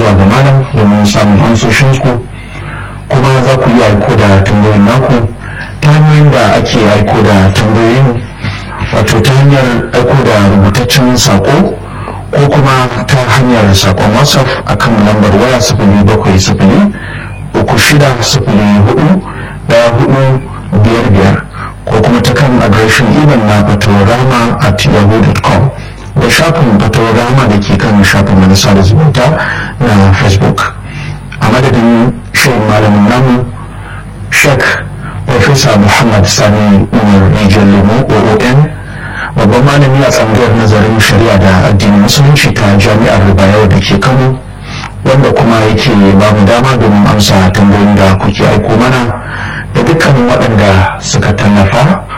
zuwa ga malam domin samun amsoshin ku kuma za ku iya aiko da tambayoyin naku ta hanyoyin da ake aiko da tambayoyin wato ta hanyar aiko da rubutaccen sako ko kuma ta hanyar sakon whatsapp akan lambar waya sifili bakwai sifili uku shida sifili hudu daya hudu biyar biyar ko kuma ta kan adireshin imel na fatorama at yahoo.com da shafin fatorama da ke kan shafin manasa da zumunta na facebook a madadin shirin malamin namu sheikh Profesa Muhammad Sani Umar Rijiyar Lemo OON babban malami a tsangayar nazarin shari'a da addinin musulunci ta jami'ar Rubayau da ke Kano wanda kuma yake ba mu dama domin amsa tambayoyin da kuke aiko mana da dukkanin waɗanda suka tallafa